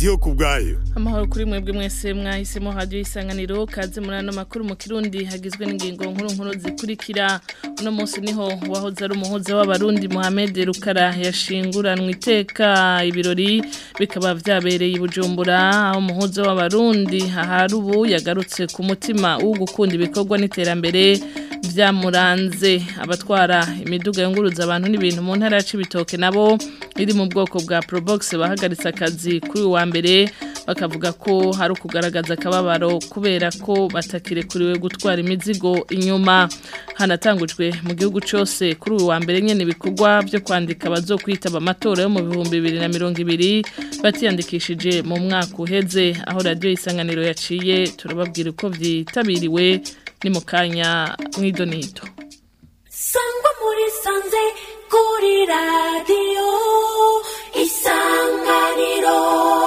ndiyo ku bwayo amahoro kuri mwebwe mwese mwahisemo hadiyo isanganiro kaze muri ano makuru mu kirundi hagizwe n'ingingo nkuru nkuru zikurikira uno munsi niho wahoze ari umuhuza w'abarundi Mohamed Rukara yashinguranwe iteka ibirori bikaba vyabereye i Bujumbura aho umuhuza w'abarundi ahari ubu yagarutse ku mutima wo gukunda ibikorwa n'iterambere vyamuranze abatwara imiduga yunguruza abantu n'ibintu mu ntara ya Cibitoke nabo iri mu bwoko bwa Probox bahagaritse akazi kuri wa mbere bakavuga ko hari ukugaragaza akababaro kubera ko batakirekuriwe gutwara imizigo inyuma hanatangujwe mu gihugu cyose kuri uyu wa mbere nyine ibikorwa byo kwandika abazokwitaba amatora yo mu bihumbi bibiri na mirongo ibiri batiyandikishije mu mwaka uheze aho radiyo isanganiro yaciye turababwira uko byitabiriwe ni mu kanya mw'idonito sangwa muri sanze kuri radiyo isanganiro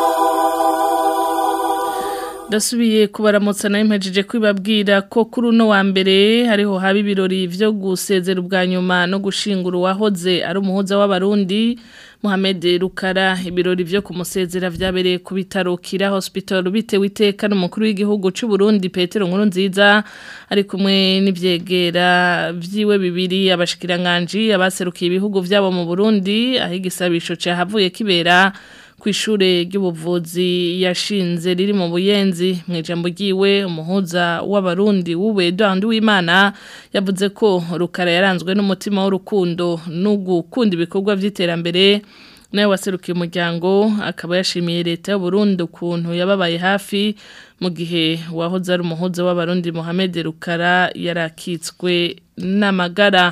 Dasubiye kubaramutsa nayo mpejeje kwibabwira ko kuri uno wa mbere hariho haba ibirori vyo gusezera ubwa nyuma no gushingura uwahoze ari umuhuza w'abarundi Mohamed Rukara ibirori vyo kumusezera vyabereye ku bitaro Kira Hospital bitewe iteka n'umukuru w'igihugu c'u Burundi Petero Nkurunziza ari kumwe n'ivyegera vyiwe bibiri abashikiranganje abaserukiye ibihugu vyabo mu Burundi aho igisabisho cahavuye kibera kwishure ry'ubuvuzi yashinze riri mu buyenzi mu ijambo ryiwe umuhuza w'abarundi w'uwe Edouard w'Imana yavuze ko rukara yaranzwe n'umutima w'urukundo no gukunda ibikorwa vy'iterambere nawe waserukiye umuryango akaba yashimiye leta y'u Burundi ukuntu yababaye hafi mu gihe wahoze ari umuhuza w'abarundi Mohamed Rukara yarakitswe n'amagara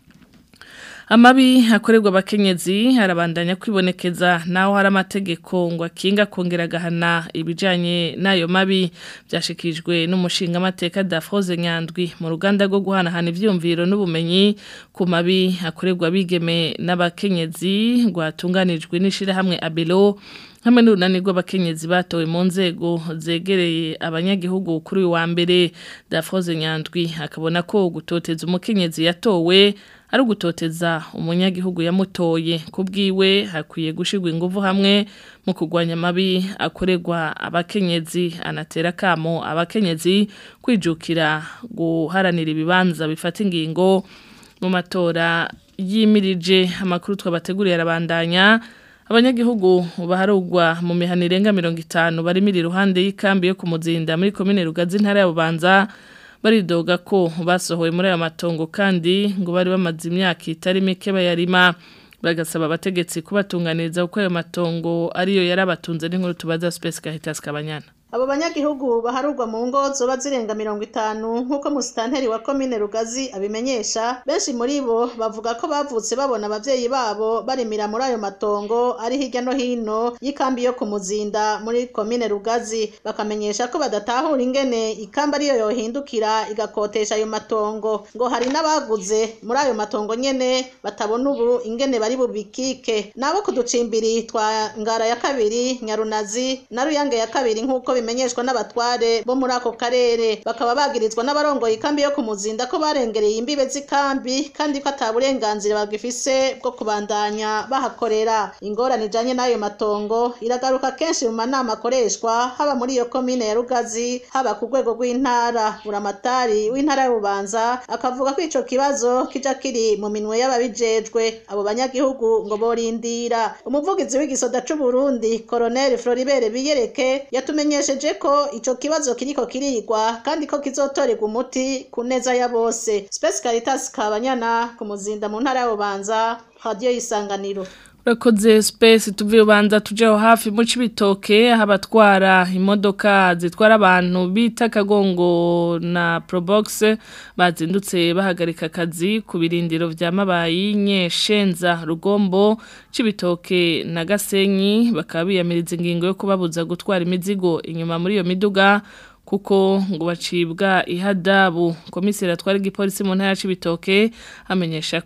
amabi hakorerwa abakenyezi harabandanya kwibonekeza naho hari amategeko ngo akinga kongera agahana ibijyanye n'ayo mabi byashikijwe n'umushinga amateka Dafroze Nyandwi mu ruganda rwo guhanahana ibyumviro n'ubumenyi ku mabi hakorerwa abigeme n'abakenyezi rwatunganijwe n'ishyirahamwe abelo hamwe n'urunani rw'abakenyezi batowe mu nzego zegereye abanyagihugu kuri uyu wa mbere Dafroze Nyandwi akabona ko gutoteza umukenyezi yatowe ari ugutoteza umunyagihugu yamutoye ku bwiwe hakwiye gushyirwa ingufu hamwe mu kurwanya amabi akorerwa abakenyezi anatera akamo abakenyezi kwijukira guharanira ibibanza bifata ingingo mu matora yimirije amakuru twabateguriye arabandanya abanyagihugu baharugwa mu mihana irenga mirongo itanu barimira iruhande y'ikambi yo ku muzinda muri komine rugazi intara ya bubanza baridoga ko basohowe muri aya matongo kandi ngo bari bamaze imyaka itari mike bayarima bagasaba abategetsi kubatunganiriza kuko ayo matongo ariyo yarabatunze n'inkuru tubaza Space Caritas Kabanyana abo banyagihugu baharurwa mu ngo zoba zirenga mirongo itanu nk'uko musitanteri wa komine rugazi abimenyesha benshi muri bo bavuga ko bavutse babona abavyeyi babo barimira muri ayo matongo ari hirya no hino y'ikambi yo ku muzinda muri komine rugazi bakamenyesha ko badatahura ingene ikamba ariyo yohindukira igakotesha ayo matongo ngo hari n'abaguze muri ayo matongo nyene batabona ubu ingene bari bubikike nabo ku ducimbiri twa ngara ya kabiri nyarunazi na ruyange ya kabiri nk'uko bimenyeshwa n'abatware bo muri ako karere bakaba bagirizwa n'abarongoye ikambi yo ku muzinda ko barengereye imbibe z'ikambi kandi ko ata burenganzira bagifise bwo kubandanya bahakorera ingorane ijanye n'ayo matongo iragaruka kenshi mu manama akoreshwa haba muri iyo komine ya rugazi haba ku rwego rw'intara buramatari w'intara y'ububanza akavuga ko ico kibazo kija kiri mu minwe y'ababijejwe abo banyagihugu ngo borindira umuvugizi w'igisoda c'uburundi koroneli floribert biyereke yatumenyesha yamenyesheje ko ico kibazo kiriko kirigwa kandi ko kizotorerwa umuti ku neza ya bose Space Caritas Kabanyana ku muzinda mu ntara y'Ubanza radio yisanganiro Urakoze space tuvuye ubanza tujeho hafi mu cibitoke aho abatwara imodoka zitwara abantu bita kagongo na Probox bazindutse bahagarika akazi ku birindiro vya mabayi nyeshenza rugombo cibitoke na gasenyi bakaba biyamiriza ingingo yo kubabuza gutwara imizigo inyuma muri iyo miduga kuko ngo bacibwa ihadabu komiseri atwara igipolisi mu ntara y'ibitoke amenyesha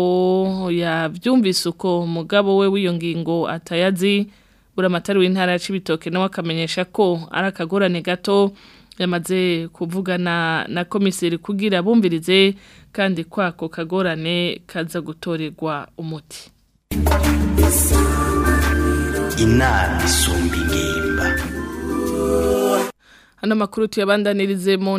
ko yabyumvise uko umugabo we w'iyo ngingo atayazi buramatari w'intara y'ibitoke nawe akamenyesha ko ari akagorane gato yamaze kuvugana na komiseri kugira bumvirize kandi kwako kagorane kaza gutorerwa umuti inama isumba ingimba Ano makuru tuyabandanirize mu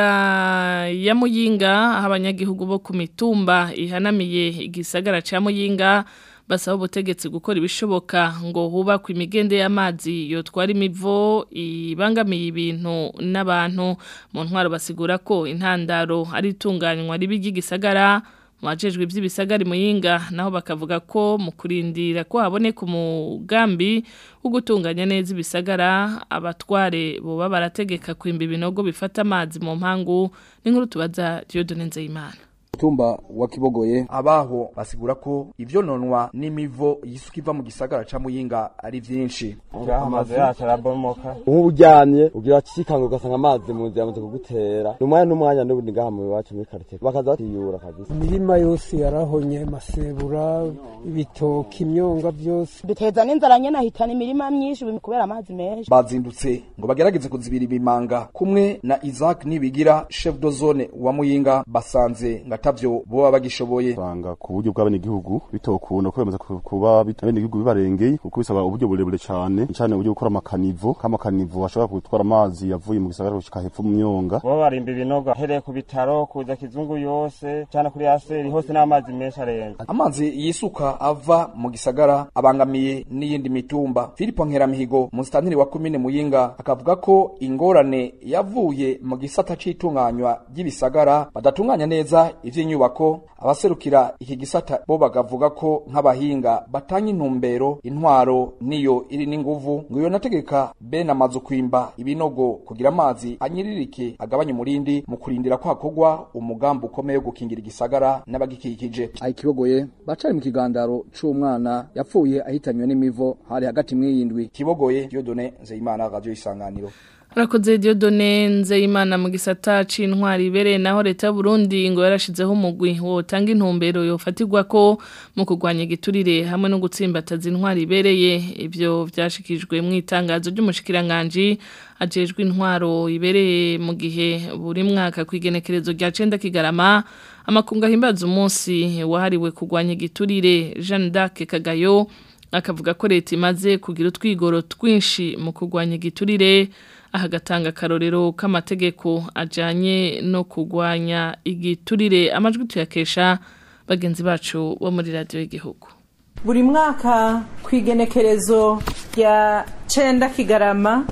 ntara ya Muyinga aho abanyagihugu bo ku mitumba ihanamiye igisagara ca Muyinga basaba ubutegetsi gukora ibishoboka ngo hubakwe imigende y'amazi yotwara imivo ibangamiye ibintu n'abantu mu ntwaro basigura ko intandaro ari itunganywa ribi ry'igisagara Mwajejwe iby'ibisagari muyinga naho bakavuga ko mu kurindira ko haboneka umugambi wo gutunganya neza ibisagara abatware boba barategeka kwimba ibinogo bifata amazi mu mpangu n'inkuru tubaza Dieudonne Nzeyimana mutumba wa Kibogoye abaho basigura ko ivyo nonwa n'imivo yisuka iva mu gisagara ca Muyinga ari vyinshi amazi yacu arabomoka ubu uryamye ugira cikanga ugasanga amazi mu nzira amaze kugutera n'umwanya n'umwanya n'ubundi ngaha mu iwacu muri quartier bakaza batiyura kabisa imirima yose yarahonye masebura ibitoki imyonga byose biteza n'inzara nyene ahitana imirima myinshi kubera amazi menshi bazindutse ngo bagerageze kuzibira ibimanga kumwe na Isaac Nibigira chef de zone wa Muyinga basanze ngatavyo boba bagishoboye banga ku buryo bw'abenegihugu bitokunda kwemeza kuba abenegihugu bibarengeye kuko bisaba uburyo burebure cyane cyane uburyo gukora amakanivo k'amakanivo ashobora gutwara amazi yavuye mu gisagara gushika hepfo mu myonga bo barimba ibinogo hereye ku bitaro kuza kizungu yose cyane kuri aseri hose n'amazi menshi arenga amazi yisuka ava mu gisagara abangamiye n'iyindi mitumba Filipo Nkeramihigo musitantiri wa komine Muyinga akavuga ko ingorane yavuye mu gisata c'itunganywa ry'ibisagara badatunganya neza ivy'inyubako abaserukira iki gisata bo bagavuga ko nk'abahinga batanga intumbero intwaro niyo iri n'inguvu ngo iyo nategeka bene amazu kwimba ibinogo kugira amazi anyiririke agabanye umurindi mu kurindira ko hakorwa umugambi ukomeye wo gukingira igisagara n'abagikikije ayikibogoye bacari mu kigandaro c'umwana yapfuye ahitanywe n'imivo hari hagati mw'iyindwi kibogoye Dieudonne Nzeyimana radio isanganiro Rakoze Dieudonne Nzeyimana mu gisata c'intwari ibereye naho leta y'u Burundi ngo yarashizeho umugwi wotanga intumbero yofatirwa ko mu kurwanya igiturire hamwe no gutsimbataza intwari ibereye ivyo vyashikijwe mu itangazo ry'umushikiranganje ajejwe intwaro ibereye mu gihe buri mwaka kwigenekerezo rya 9 kigarama amakunga himbaza umunsi wahariwe kurwanya igiturire Jeanne d'Arc Kagayo akavuga ko leta imaze kugira utwigoro twinshi mu kurwanya igiturire ahagatanga akarorero k'amategeko ajyanye no kurwanya igiturire amajwi tuyakesha bagenzi bacu bo muri radiyo y'igihugu buri mwaka ku igenekerezo rya cenda kigarama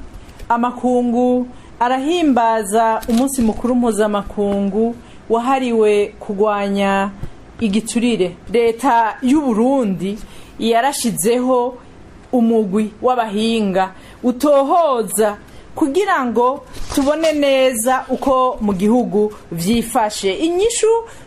amakungu arahimbaza umunsi mukuru mpuzamakungu wahariwe kurwanya igiturire leta y'u Burundi yarashizeho umugwi w'abahinga utohoza kugira ngo tubone neza uko mu gihugu vyifashe inyishu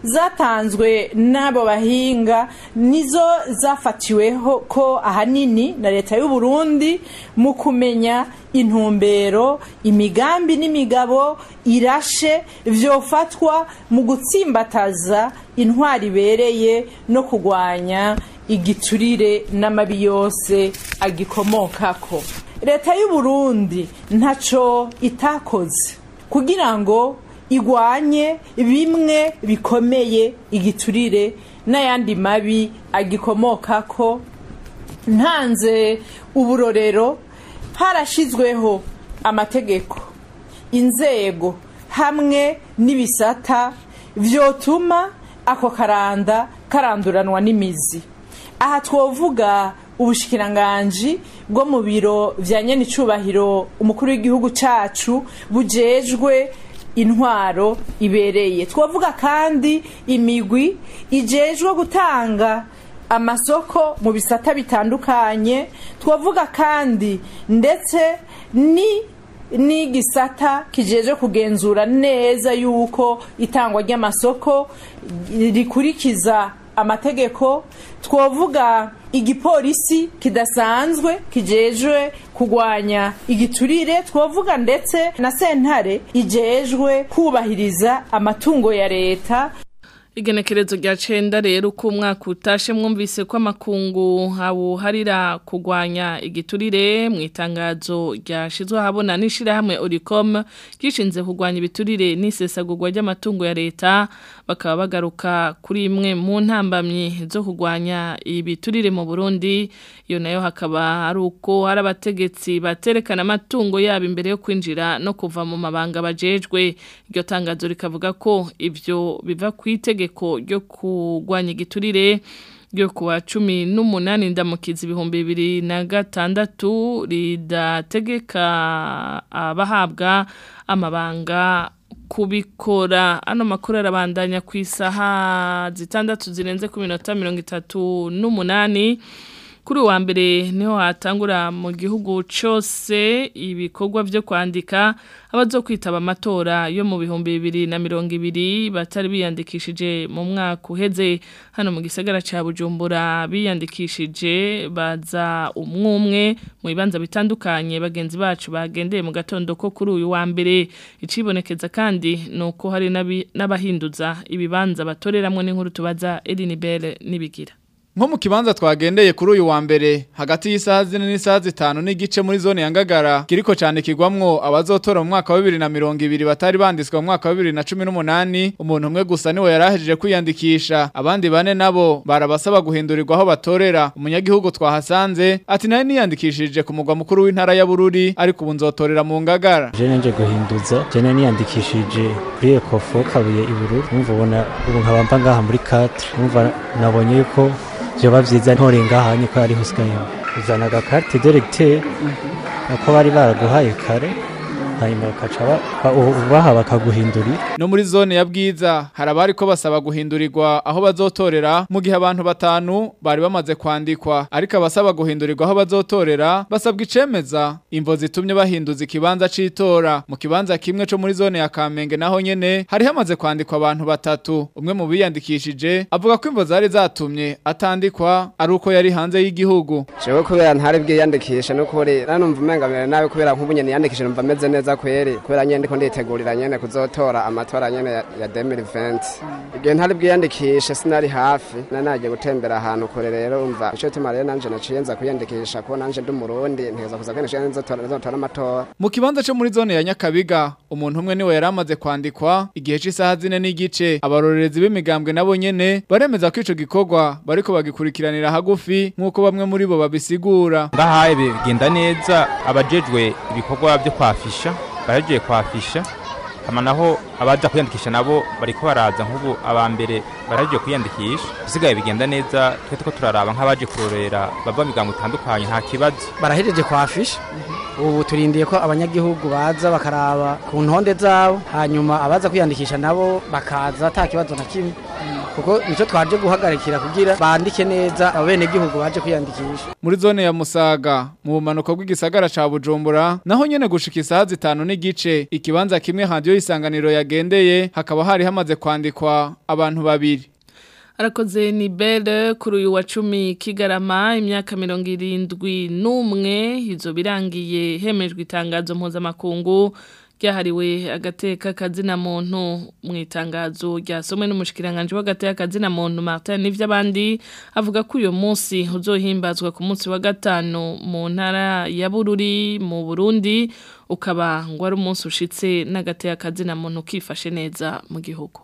zatanzwe n'abo bahinga nizo zafatiweho ko ahanini na leta y'u Burundi mu kumenya intumbero imigambi n'imigabo irashe vyofatwa mu gutsimbataza intwari ibereye no kurwanya igiturire n'amabi yose agikomokako leta y'u Burundi ntaco itakoze kugira ngo igwanye bimwe bikomeye igiturire n'ayandi mabi agikomokako ntanze uburorero harashizweho amategeko inzego hamwe n'ibisata vyotuma ako karanda karanduranwa n'imizi aha twovuga ubushikiranganji bwo mu biro vya nyenicubahiro umukuru w'igihugu cacu bujejwe intwaro ibereye twavuga kandi imigwi ijejwe gutanga amasoko mu bisata bitandukanye twavuga kandi ndetse ni n'igisata kijeje kugenzura neza yuko itangwa ry'amasoko rikurikiza amategeko twovuga igipolisi kidasanzwe kijejwe kugwanya igiturire twovuga ndetse na sentare ijejwe kubahiriza amatungo ya leta Igenekerezo rya cenda rero uko umwaka utashe mwumvise ko amakungu hawuharira kugwanya igiturire mu itangazo ryashizwe habona n'ishirahamwe Oricom gishinze kugwanya ibiturire n'isesagurwa ry'amatungo ya leta bakaba bagaruka kuri imwe mu ntambamyi zo kugwanya ibiturire mu Burundi iyo nayo hakaba ari uko hari abategetsi baterekana amatungo yabo imbere yo kwinjira no kuva mu mabanga bajejwe iryo tangazo rikavuga ko ivyo biva kwitege itegeko ryo kugwanya igiturire ryo kuwa cumi n'umunani ndamukizi ibihumbi bibiri na gatandatu ridategeka abahabwa amabanga kubikora ano makuru arabandanya ku isaha zitandatu zirenze ku minota mirongo itatu n'umunani kuri uwa mbere niho hatangura mu gihugu cyose ibikorwa byo kwandika abazo kwitaba amatora yo mu bihumbi bibiri na mirongo ibiri batari biyandikishije mu mwaka uheze hano mu gisagara cya bujumbura biyandikishije baza umwe umwe mu bibanza bitandukanye bagenzi bacu bagendeye mu gatondo ko kuri uyu wa mbere icibonekeza kandi ni uko hari n'abahinduza ibibanza batoreramo n'inkuru tubaza Elinibere n'ibigira nko mu kibanza twagendeye kuri uyu wa mbere hagati y'isaha zine n'isaha zitanu n'igice muri zone ya Ngagara kiriko cyane kigwamwo abazotora mu mwaka wa 2020 batari banditswe mu mwaka wa 2018 umuntu umwe gusa niwe yarahejeje kwiyandikisha abandi bane nabo barabasaba guhindurirwa aho batorera umunyagihugu twahasanze ati naye niyandikishije ku mugwa mukuru w'intara ya Bururi ariko ubu nzotorera mu Ngagara je nje guhinduza je niyandikishije kuri Ecofo kabuye i Bururi umva ubona ubu nkabamba ngaha muri 4 umva nabonye yuko byoba byiza ntorenga hanye ko ari husigaye uzana agakarte directeur ako bari baraguhaye kare hanyuma bakaca ubaha bakaguhindurira no muri zone ya bwiza hari abari ko basaba guhindurirwa aho bazotorera mu gihe abantu batanu bari bamaze kwandikwa ariko abasaba guhindurirwa aho bazotorera basabwa icemeza imvo zitumye bahinduza ikibanza c'itora mu kibanza kimwe co muri zone ya Kamenge naho nyene hari hamaze kwandikwa abantu batatu umwe mu biyandikishije avuga ko imvo zari zatumye atandikwa ari uko yari hanze y'igihugu jewe kubera ntari bwiyandikishe no kuri nanumva umengamira nawe kubera nk'ubu nyene yandikishije numva meze neza kweri kubera nyene ndiko nditegurira nyene kuzotora amatora nyene ya, ya 2020 igihe ntari bwiyandikishe sinari hafi nanagiye gutembera ahantu kure rero umva ico tuma rero nanje naciye nza kwiyandikisha ko nanje ndi umurundi nteza kuza kwiyandikisha nzotora nzotora amatora mu kibanza cyo muri zone ya Nyakabiga umuntu umwe niwe yaramaze kwandikwa igihe c'isaha zine n'igice abarorerezi b'imigambwe nabo nyene baremeza ko ico gikorwa bariko bagikurikiranira hagufi nk'uko bamwe muri bo babisigura ngahaye bigenda neza abajejwe ibikorwa byo kwafisha baragiye kwafisha hama naho abaza kwiyandikisha nabo bariko baraza nk'ubu aba mbere baragiye kwiyandikisha bisigaye bigenda neza twe tuko turaraba nk'abaje kurorera bava migango itandukanye nta kibazo barahejeje kwafisha ubu turindiye ko abanyagihugu baza bakaraba ku ntonde zabo hanyuma abaza kwiyandikisha nabo bakaza ata kibazo na kimwe kuko nicyo twaje guhagarikira kugira bandike neza abenegihugu baje kwiyandikisha muri zone ya Musaga mu bumanuko bw'igisagara ca Bujumbura naho nyene gushika isaha zitanu n'igice ikibanza kimwe radio isanganiro yagendeye hakaba hari hamaze kwandikwa abantu babiri Arakoze ni bele kuri uyu wa cumi kigarama imyaka mirongo irindwi n'umwe izo birangiye hemejwe itangazo mpuzamakungu ryahariwe agateka kazina muntu mu itangazo ryasomwe n'umushikiranganje w'agateka kazina muntu Martin n'ivy'abandi avuga ko uyu munsi uzohimbazwa ku munsi wa gatanu mu ntara ya Bururi mu Burundi ukaba ngo ari umunsi ushitse n'agateka kazina muntu kifashe neza mu gihugu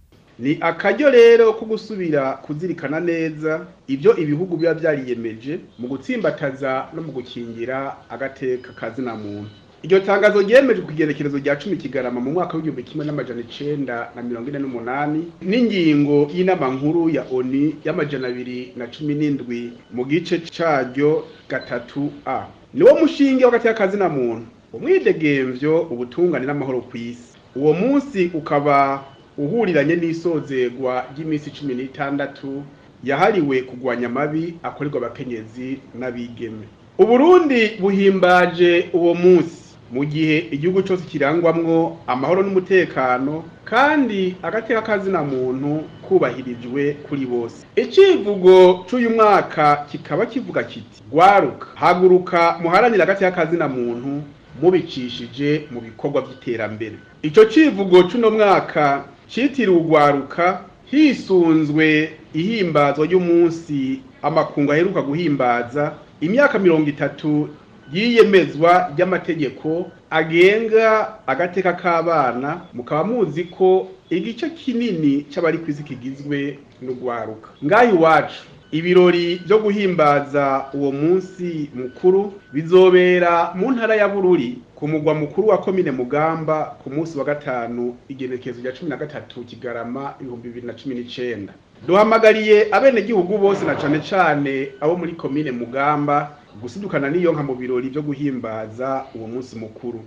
ni akaryo rero ko gusubira kuzirikana neza ibyo ibihugu biba byariyemeje mu gutsimbataza no mu gukingira agateka kazina muntu iryo tangazo ryemeje ku igerekerezo rya cumi kigarama mu mwaka w'igihumbi kimwe n'amajana icenda na mirongo ine n'umunani n'ingingo y'inama nkuru ya oni y'amajana abiri na cumi n'indwi mu gice caryo gatatu a niwo mushinge w'agateka kazina muntu umwidegemvyo ubutungane n'amahoro ku isi uwo munsi ukaba uhuriranye n'isozegwa ry'iminsi cumi n'itandatu yahariwe kugwanya amabi akorerwa abakenyezi n'abigeme uburundi buhimbaje uwo munsi mu gihe igihugu cyose kirangwamwo amahoro n'umutekano kandi agateka kazina muntu kubahirijwe kuri bose icivugo c'uyu mwaka kikaba kivuga kiti gwaruka haguruka muharanira agateka kazina muntu mubicishije mu bikorwa by'iterambere ico civugo c'uno mwaka citiriwe ugwaruka hisunzwe ihimbazwa ry'umunsi amakungu aheruka guhimbaza imyaka mirongo itatu yiyemezwa ry'amategeko agenga agateka k'abana mukaba muzi ko igice kinini c'abari kw'isi kigizwe n'ugwaruka ngaho iwacu ibirori byo guhimbaza uwo munsi mukuru bizobera mu ntara ya bururi ku mugwa mukuru wa komine mugamba ku munsi wa gatanu igenekezo rya cumi na gatatu kigarama ibihumbi bibiri na cumi n'icenda duhamagariye abenegihugu bose na cane cane abo muri komine mugamba gusidukana n'iyo nka mu birori byo guhimbaza uwo munsi mukuru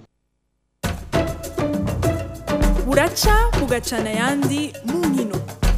buraca bugacana ayandi mu nkino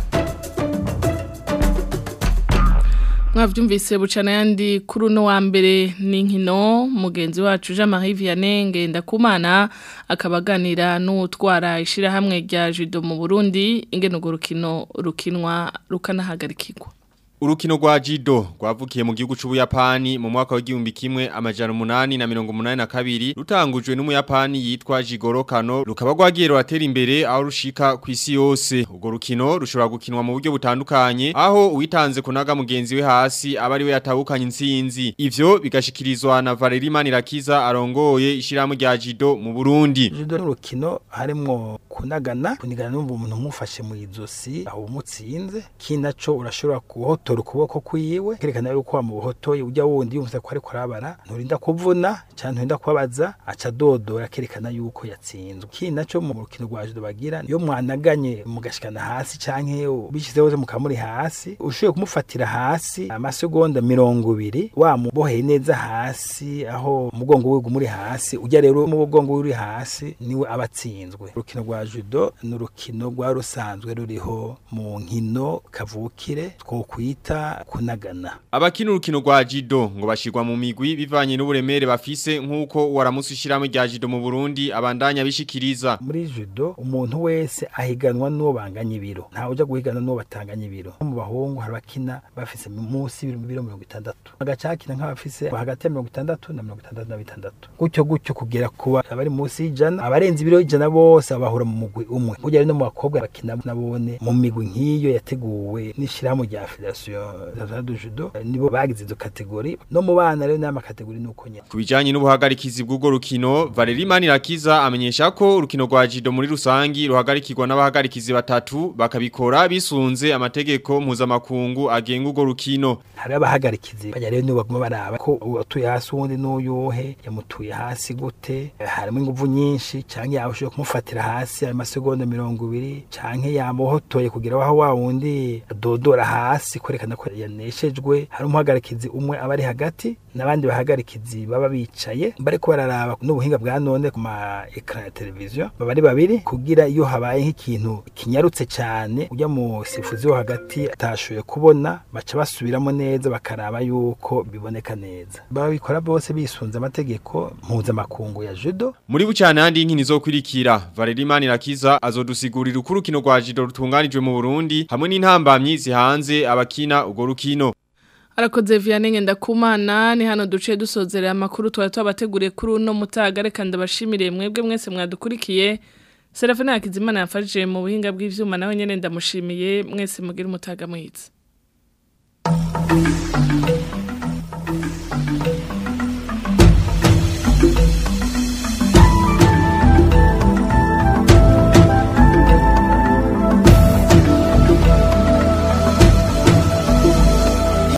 mwavyumvise bucana yandi kuri uno wa mbere n'inkino mugenzi wacu Jean Marie Vianney Ngendakumana akabaganira n'utwara ishirahamwe rya judo mu Burundi ingene urwo rukino rukinwa rukanahagarikirwa Urukino rwa jido rwavukiye mu gihugu c'Ubuyapani mu mwaka w'igihumbi kimwe amajana umunani na mirongo umunani na kabiri rutangujwe n'umuyapani yitwa Jigoro Kano rukaba rwagiye ruratera imbere aho rushika ku isi yose urwo rukino rushobora gukinwa mu buryo butandukanye aho uwitanze kunaga mugenzi we hasi aba ari we yatahukanye intsinzi ivyo bigashikirizwa na Valerie Manirakiza arongoye ishirahamwe rya jido mu Burundi judo n'urukino harimwo kunagana kunigana n'umva umuntu umufashe mu izosi aho umutsinze kinaco urashobora kuhotora ukuboko kwiwe kerekana yuko wamuhotoye ujya wundi yumvise ko ariko arabara nturinda kuvuna cyangwa nturinda kubabaza aca dodora kerekana yuko yatsinzwe kinaco mu rukino rwa judo bagira iyo mwanaganye mugashikana hasi canke ubishizeho mukamuri hasi ushoboye kumufatira hasi amasegonda mirongo ibiri wamuboheye neza hasi aho umugongo wiwe muri hasi ujya rero mu mugongo uri hasi niwe aba atsinzwe urukino rwa judo ni urukino rwa rusanzwe ruriho mu nkino kavukire twokwita kunagana abakina urukino rwa jido ngo bashirwa mu migwi bivanye n'uburemere bafise nk'uko waramutse ishirahamwe rya jido mu Burundi abandanya bishikiriza muri judo umuntu wese ahiganwa n'uwo banganya ibiro ntawe uja guhigana n'uwo batanganya ibiro mu bahungu hari abakina bafise munsi y'ibiro mirongo itandatu agacakina nk'abafise hagati ya mirongo itandatu na mirongo itandatu na bitandatu gutyo gutyo kugera kuba abari munsi y'ijana abarenze ibiro y'ijana bose babahura mu mugwi umwe burya rero no mu bakobwa bakina nabone mu migwi nk'iyo yateguwe n'ishirahamwe rya federasiyo du judo nibo bagize izo kategori no mu bana rero n'ama kategori nuko nyene kubijanye n'ubuhagarikizi bw'ubwo rukino Valerie Manirakiza amenyesha ko urukino rwa jido muri rusangi ruhagarikirwa n'abahagarikizi batatu bakabikora bisunze amategeko mpuzamakungu agenga urwo rukino hari abahagarikizi bajya rero nibo baguma baraba ko uwatuye hasi uwundi n'uyuhe yamutuye hasi gute harimo inguvu nyinshi canke yabashoboye kumufatira hasi ayo masegonda mirongo ibiri canke yamuhotoye kugira aho wa wundi adodora hasi kwerekana ko yaneshejwe hari umuhagarikizi umwe aba ari hagati n'abandi bahagarikizi baba bicaye bariko bararaba n'ubuhinga bwa none ku ma ekran ya televiziyo baba ari babiri kugira iyo habaye nk'ikintu kinyarutse cyane ujya mu sifuzi wo hagati atashoboye kubona baca basubiramo neza bakaraba yuko biboneka neza babikora bose bisunze amategeko mpuzamakungu ya judo muri bucane handi inkini zo kwirikira Valerie Manirakiza azodusigurira uko urukino rwa judo rutunganijwe mu Burundi hamwe n'intambamyi zihanze abakina urwo rukino Arakoze Vianney Ngendakumana ni hano duce dusozerera amakuru twari twabateguriye kuri uno mutaga reka ndabashimire mwebwe mwese mwadukurikiye Serafina Hakizimana yafashije mu buhinga bw'ivyuma nawe nyene ndamushimiye mwese mugira umutaga mwiza